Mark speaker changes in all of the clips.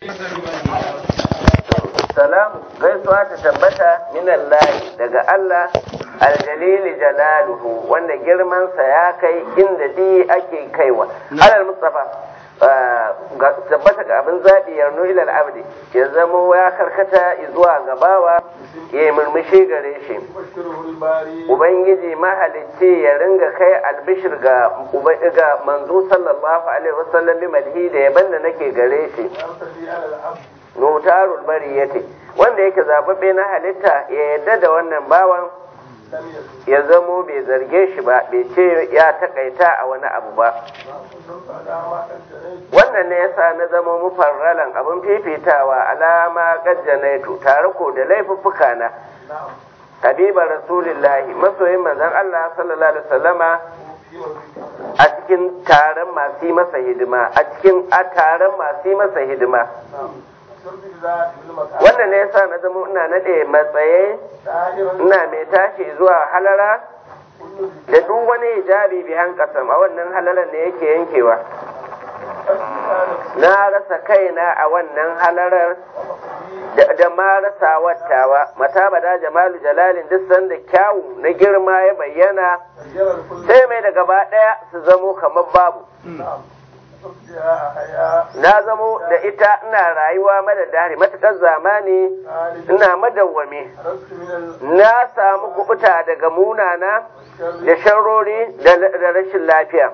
Speaker 1: salam gaisuwa ta tabbata minallahi daga Allah aljalili jalaluhu wanda girmansa ya kai inda di ake kaiwa alal mustafa tabbata ga abin zaɓi yarno ilal abdi ya zamo ya karkata zuwa gabawa ya yi murmushi gare shi ubangiji mahalicci ya ringa kai albishir ga ga manzo sallallahu alaihi wasallam bi madhi da yaban da nake gare shi notarul bariyati wanda yake zababbe na halitta ya yadda da wannan bawan ya zamo bai zarge shi ba bai ce ya takaita a wani abu ba wannan ne yasa na zama mufarralan abin fifitawa alama gajjanaitu tare ko da laifuffuka na habiba rasulillahi masoyin manzon Allah sallallahu alaihi wasallama a cikin taron masu yi masa hidima a cikin a taron masu yi masa hidima wannan ne yasa na zama ina nade matsaye ina mai tashi zuwa halara da duk wani hijabi bihan kasam a wannan halalar ne yake yankewa na rasa kaina a wannan halarar da ma rasa wattawa mata bada jamalu jalalin duk sanda kyawu na girma ya bayyana sai mai da gaba ɗaya su zamo kamar babu na zamo da ita ina rayuwa madadari matuƙar zamani ina madawwame na samu kubuta daga munana da sharrori da rashin lafiya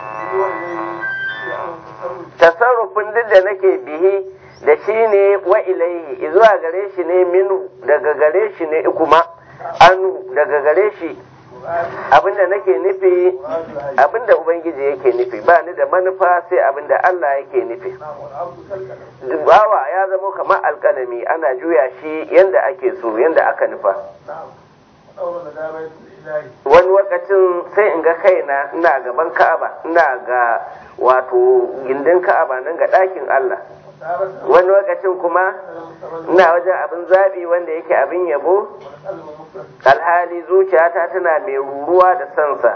Speaker 1: tasarrufin duk da nake bihi da shi ne wa ilaihi zuwa gare shi ne minu daga gare shi ne kuma anu daga gare shi abinda nake nufi abinda ubangiji yake nufi ba ni da manufa sai abinda Allah yake nufi bawa ya zama kamar alkalami ana juya shi yanda ake so yanda aka nufa wani lokacin sai in ga kaina ina gaban ka'aba ina ga wato gindin ka'aba nan ga ɗakin Allah wani lokacin kuma ina wajen abin zaɓi wanda yake abin yabo alhali zuciyata tana mai ruruwa da sansa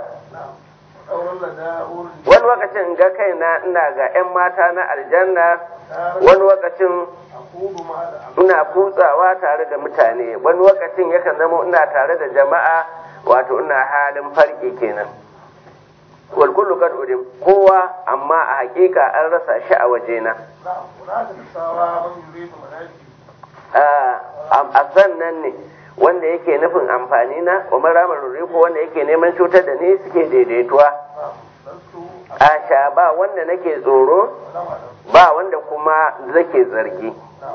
Speaker 1: wani lokacin ga kaina ina ga 'yan mata na aljanna wani lokacin ina kutsawa tare da mutane wani lokacin yakan zama ina tare da jama'a wato ina halin farki kenan wal kullu kad udim kowa amma a hakika an rasa shi a wajena a sannan ne wanda yake nufin amfani na wa ramar ko wanda yake neman cutar da ni suke daidaituwa a sha ba wanda nake tsoro ba wanda kuma zake zargi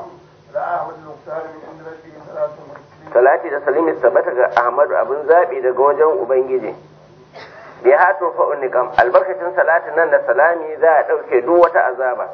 Speaker 1: salati da salimi sabata ga ahmadu abin zaɓi daga wajen ubangiji bi hatu fa unikam albarkacin salatin nan da salami za a ɗauke duk wata azaba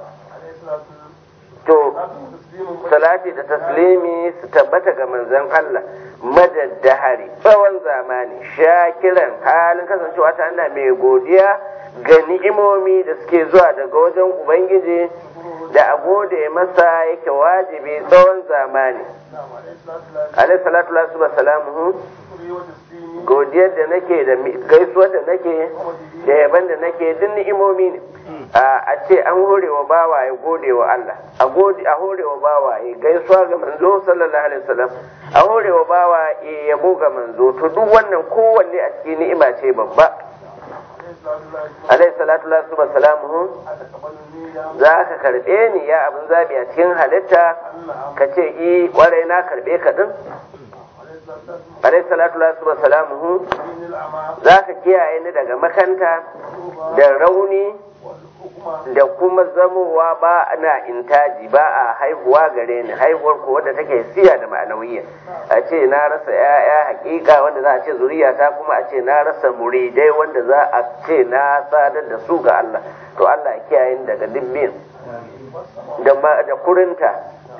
Speaker 1: to salati da taslimi su tabbata ga manzon Allah madaddahari tsawon zamani shakiran halin kasancewa ta ana mai godiya ga ni'imomi da suke zuwa daga wajen ubangiji da a gode masa yake wajibi tsawon zamani alaihi salatu lasu salamuhu godiyar da nake da gaisuwar da nake da yaban da nake duk ni'imomi ne a ce an hore wa bawa ya gode wa Allah a gode a hore wa bawa ya gaisuwa ga manzo sallallahu alaihi wasallam a hore wa bawa ya yabo ga manzo to duk wannan kowanne a cikin ni'ima ce babba alaihi salatu lasu salamuhu za ka karbe ni ya abin zabi a cikin halitta ka ce i kwarai na karbe ka din alaihi salatu wa salamuhu za ka kiyaye ni daga makanta da rauni da kuma zamowa ba na intaji ba a haihuwa gare ni haihuwar ko wadda take siya da ma'anawiyya a ce na rasa ya'ya hakika wanda za a ce zuriya ta kuma a ce na rasa muridai wanda za a ce na sadar da su ga Allah to Allah ya kiyaye ni daga dibbin da kurinta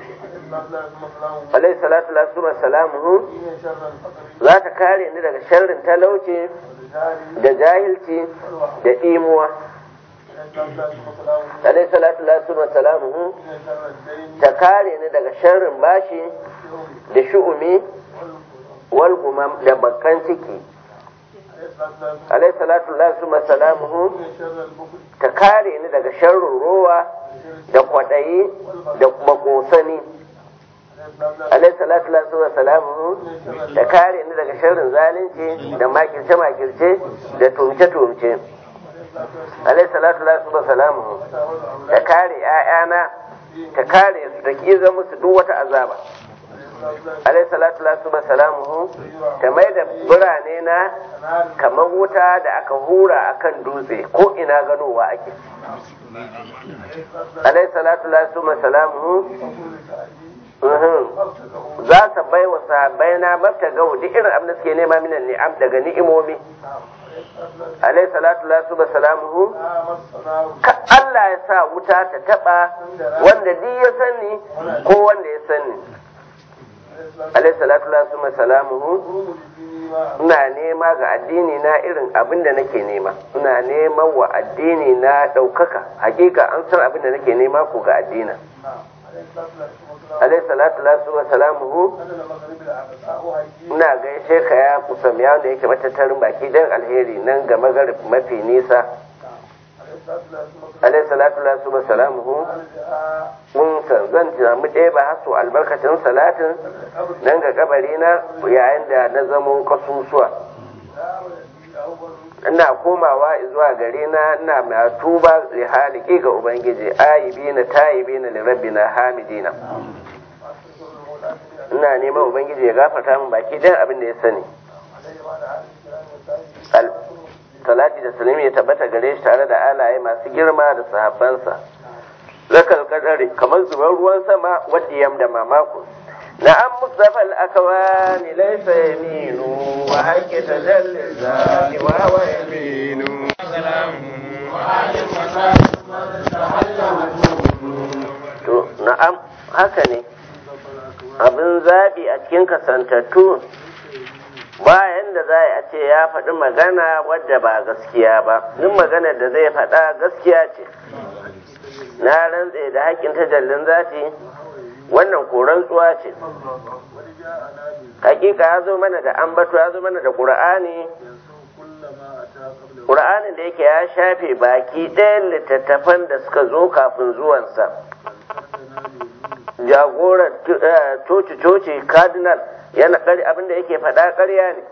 Speaker 1: alai salatu lasu salamuhu za ta kare ni daga sharrin talauci da jahilci da imuwa alai salatu lasu salamuhu ta kare ni daga sharrin bashi da shu'umi wal gumam da bakkan ciki alaihi salatu lillahi salamuhu ta kare ni daga sharrin rowa da kwaɗayi da kuma ƙosani alaihi salatu lillahi salamuhu ta kare ni daga sharrin zalunci da makirce makirce da tumce tumce alaihi salatu lillahi salamuhu ta kare 'ya'yana ta kare su ta kiza musu duk wata azaba alaihi salatu wa salamuhu ta mai da birane na kamar wuta da aka hura akan dutse ko ina ganowa ake alaihi salatu wa salamuhu za su bai wa sahabbai na mafta gawo duk irin abin da suke nema minan ni'am daga ni'imomi alaihi salatu wa salamuhu ka Allah ya sa wuta ta taba wanda duk ya sani ko wanda ya sani alaihi salatu wa salamuhu ina nema ga addini na irin abin da nake nema ina neman wa addini na ɗaukaka hakika an san abin da nake nema ko ga addina alaihi salatu wa salamuhu ina gaishe ka ya kusam ya wanda yake matattarin baki dan alheri nan ga magarib mafi nisa alaihi salatu wa salamuhu mun san zan samu ɗaya ba haso albarkacin salatin nan ga kabari na yayin da na zamo kasusuwa ina komawa zuwa gare na ina mai tuba li haliki ga ubangiji ayibina tayibina li rabbina hamidina ina neman ubangiji ya gafarta min baki dan abin da ya sani salati da salimi ya tabbata gare shi tare da alaye masu girma da sahabbansa zakal kadari kamar zubar ruwan sama wadda yam da mamako na'am mustafa al-akwani laysa yaminu wa haqqi tajalli zati wa wa yaminu to na'am haka ne abin zabi a cikin kasantattu bayan da za a ce ya faɗi magana wadda ba gaskiya ba duk maganar da zai faɗa gaskiya ce na rantse da haƙƙin tajallin zati wannan koran tsuwa ce hakika ya zo mana da ambato ya zo mana da ƙur'ani ƙur'anin da yake ya shafe baki ɗayan littattafan da suka zo kafin zuwansa jagorar coci-coci cardinal yana kari abinda yake faɗa ƙarya ne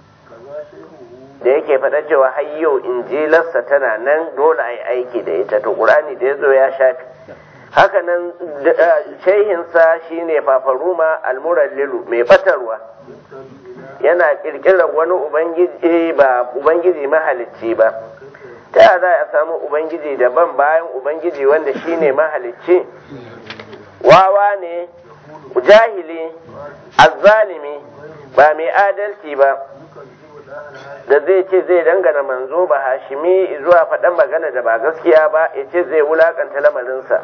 Speaker 1: da yake faɗa cewa har yau injilarsa tana nan dole a yi aiki da ita to ƙur'ani da ya zo ya shafi haka nan shehinsa shine fafaruma almurallilu mai batarwa yana ƙirƙirar wani ubangiji ba ubangiji mahalicci ba ta za a samu ubangiji daban bayan ubangiji wanda shine mahalicci wawa ne jahili azzalimi ba mai adalci ba da zai ce zai dangana manzo ba hashimi zuwa faɗan magana da ba gaskiya ba ya ce zai wulakanta lamarinsa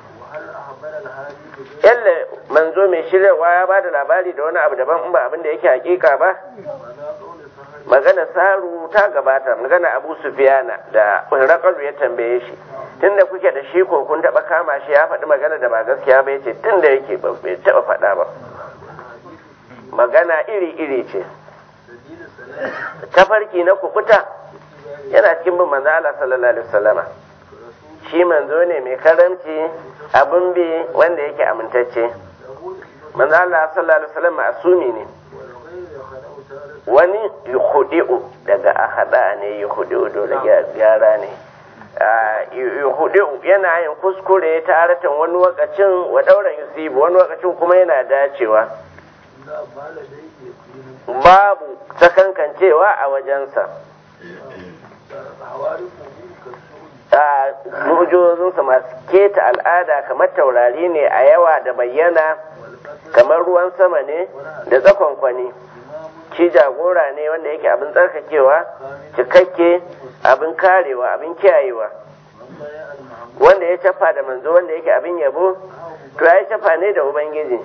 Speaker 1: yalla manzo mai shiryawa ya ba da labari da wani abu daban in ba abin da yake hakika ba magana saru ta gabata magana abu sufiyana da rakaru ya tambaye shi tunda kuke da shi ko kun taba kama shi ya faɗi magana da ba gaskiya ba yace tunda yake bai taba faɗa ba magana iri iri ce tafarki na kukuta yana cikin bin manzo Allah sallallahu alaihi wasallama shi manzo ne mai karamci abin bi wanda yake amintacce manzo Allah sallallahu alaihi wasallam asumi ne wani yuhudi'u daga ahada ne yuhudi'u dole gyara ne yuhudi'u yana yin kuskure taratan wani wakacin wa dauran yusibu wani wakacin kuma yana dacewa babu sakankancewa a wajensa mujozinsa masu keta al'ada kamar taurari ne a yawa da bayyana kamar ruwan sama ne da tsakonkwani shi jagora ne wanda yake abin tsarkakewa cikakke abin karewa abin kiyayewa wanda ya cafa da manzo wanda yake abin yabo to ya cafa ne da ubangiji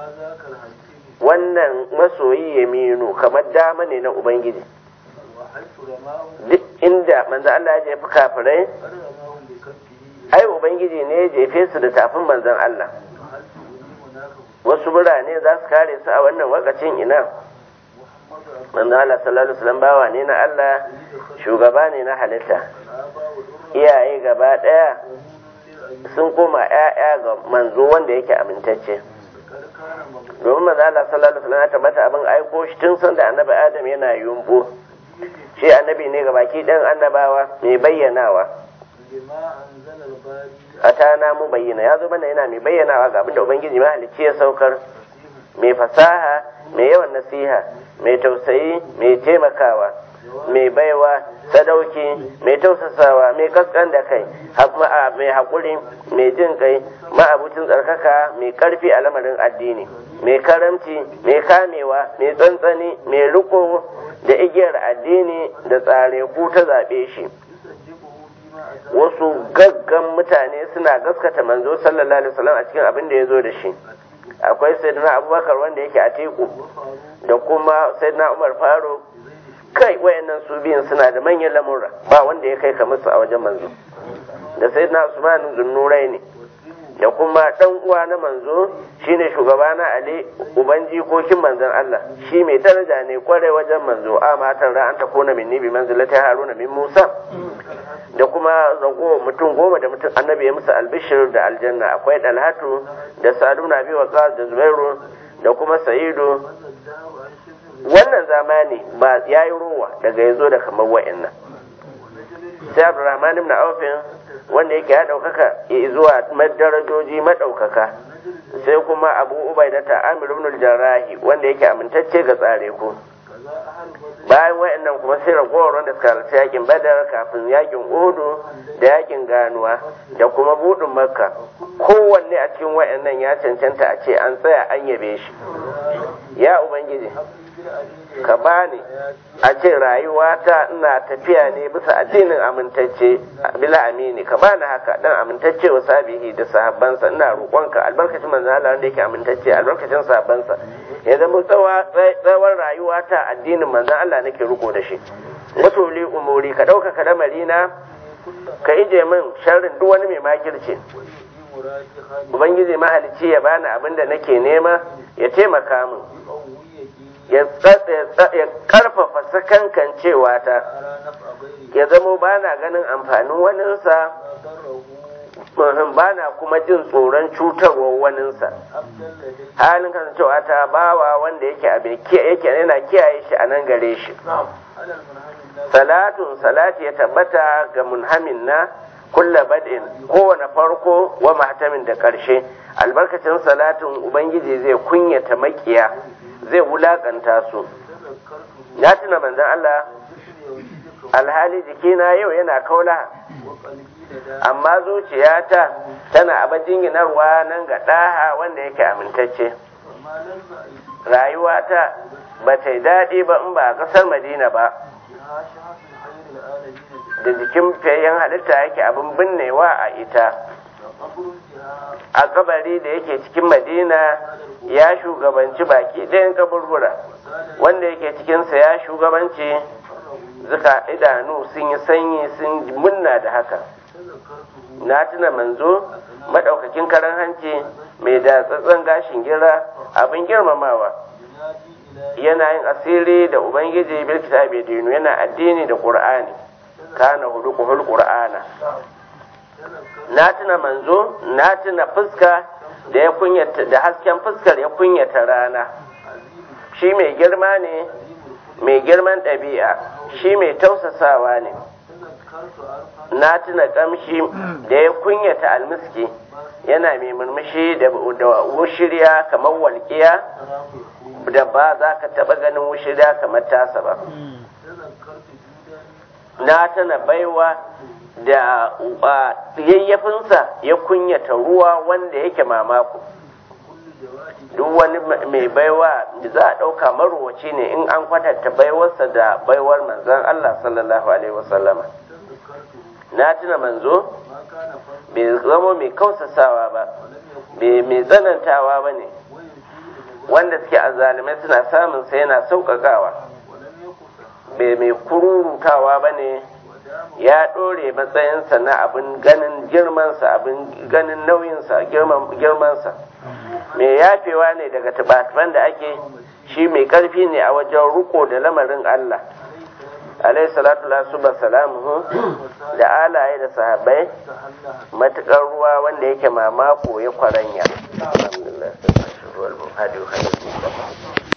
Speaker 1: wannan masoyi ya minu kamar dama ne na ubangiji duk inda manzo Allah ya jefi kafirai ai ubangiji ne ya jefe su da tafin manzon Allah wasu birane za su kare su a wannan wakacin ina manzo Allah sallallahu alaihi wasallam bawa ne na Allah shugaba ne na halitta iyaye gaba daya sun koma ƴaƴa ga manzo wanda yake amintacce domin manzo Allah sallallahu alaihi wasallam ya tabbata abin aiko shi tun san da annabi Adam yana yumbu shi annabi ne ga baki ɗan annabawa mai bayyanawa a ta mu bayyana ya zo mana yana mai bayyanawa ga abin da ubangiji mahalicci ya saukar mai fasaha mai yawan nasiha mai tausayi mai taimakawa mai baiwa sadauki mai tausasawa mai kaskan da kai mai haƙuri mai jin kai ma'abucin tsarkaka mai ƙarfi a lamarin addini mai karamci mai kamewa mai tsantsani mai riko da igiyar addini da tsare ku ta zaɓe shi wasu gaggan mutane suna gaskata manzo sallallahu alaihi wasallam a cikin abin da ya zo da shi akwai sayyidina abubakar wanda yake a teku da kuma sayyidina umar faruk kai wayannan su biyun suna da manyan lamurra ba wanda ya kai kamar su a wajen manzo da sayyidina usman zunnurai ne da kuma dan uwa na manzo shine shugaba na ali uban jikokin manzon Allah shi mai daraja ne kwarai wajen manzo a matan ra an ta kona minni bi manzilati haruna min musa da kuma zago mutum goma da mutum annabi ya musu albishir da aljanna akwai dalhatu da sadu na biyu waqas da zubairu da kuma sa'idu wannan zamani ba yayi rowa daga yazo da kamar wa'annan sai abdurrahman ibn aufin wanda yake ya ɗaukaka zuwa darajoji maɗaukaka sai kuma abu ubaida ta amir ibn jarrahi wanda yake amintacce ga tsare ku bayan wayannan kuma sai ragowar wanda suka halarci yakin badar kafin yakin uhudu da yakin ganuwa da kuma budin makka kowanne a cikin wayannan ya cancanta a ce an tsaya an yabe shi ya ubangiji ka bani a ce rayuwata ina tafiya ne bisa addinin amintacce bila amini ka bani haka dan amintacce wa sabihi da sahabbansa ina roƙonka albarkacin manzo Allah wanda yake amintacce albarkacin sahabbansa ya zama tsawon rayuwata addinin manzo Allah nake riko da shi wato li umuri ka ɗauka ka damarina ka ije min sharrin duk wani mai makirce ubangiji mahalicci ya bani abin da nake nema ya taimaka min ya karfafa sakankan cewa ta ya zamo ba na ganin amfanin waninsa ba na kuma jin tsoron cutarwar waninsa halin kasancewa ta bawa wanda yake abin yake yana kiyaye shi a nan gare shi salatun salati ya tabbata ga munhamin na kulla bad'in kowane farko wa mahtamin da ƙarshe albarkacin salatin ubangiji zai kunyata makiya zai wulakanta su na tuna manzon Allah alhali jikina yau yana kaula amma zuciyata tana abajin ginarwa nan ga ɗaha wanda yake amintacce rayuwata ba ta yi daɗi ba in ba a ƙasar madina ba da jikin fayyan halitta yake abin binnewa a ita a kabari da yake cikin madina ya shugabanci baki ɗayan kaburbura wanda yake cikinsa ya shugabanci zuka idanu sun yi sanyi sun munna da haka na tuna manzo maɗaukakin karan hanci mai da tsatsan gashin gira abin girmamawa yana yin asiri da ubangiji bil kitabi dinu yana addini da qur'ani kana huduqul qur'ana na tuna manzo na tuna fuska da ya kunyata da hasken fuskar ya kunyata rana shi mai girma ne mai girman ɗabi'a shi mai tausasawa ne na tuna kamshi da ya kunyata almiski yana mai murmushi da wushirya kamar walƙiya da ba za ka taɓa ganin wushirya kamar tasa ba na tana baiwa da yayyafinsa ya kunyata ruwa wanda yake mamako duk wani mai baiwa da za a ɗauka marowaci ne in an kwatanta baiwarsa da baiwar manzon Allah sallallahu alaihi wasallama na tuna manzo bai zama mai kausasawa ba bai mai tsanantawa ba ne wanda suke azalimai suna samun sai yana sauƙaƙawa bai mai kururutawa ba ne ya ɗore matsayinsa na abin ganin girmansa abin ganin nauyinsa girmansa mai yafewa ne daga tubatufan da ake shi mai ƙarfi ne a wajen riko da lamarin Allah alaihi salatu lasuba salamuhu da alaye da sahabbai matuƙar ruwa wanda yake mamako ya kwaranya alhamdulillah